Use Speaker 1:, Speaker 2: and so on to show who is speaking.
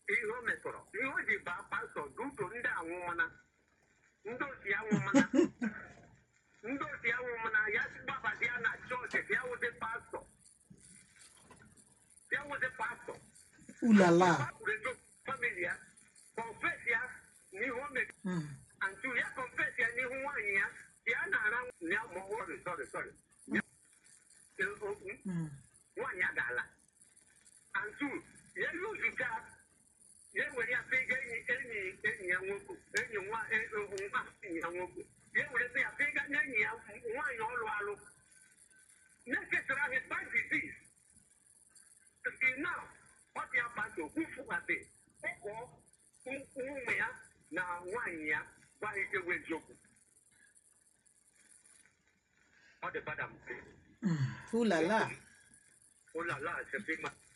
Speaker 1: ihe o metọrọ ihe o ji baa pastọ duto ndị anwụmana ndị osi anwụmana ndị osi anwụmana ya gbabata ya na chọọchị ya wụdị pastọ ya wụdị pastọ
Speaker 2: ulala
Speaker 1: Rezo famili ya confess ya n'ihu o mere
Speaker 2: Mm.
Speaker 1: antu ya confess ya n'ihu nwaanyị ya ya na-ara ya ma sorry sorry sorry Ya- Eh, oh, mm,
Speaker 2: Mm.
Speaker 1: nwaanyị agaala antu ya luzuga ya were ya pega enyi enyi enyi ya nwoke enyi nwa eh, eh, nwa enyi ya nwoke ya were ya pega n'enyi ya nwaanyị ọlụ alụ na-ekesara his bad disease till now ọ dị abatị okwufughate ụkọ ụmụ ya na nwaanyị ya gwaghị ewu eziokwu ọ dị bada mpe
Speaker 2: Mm. ulala
Speaker 1: ụlọ ala asepima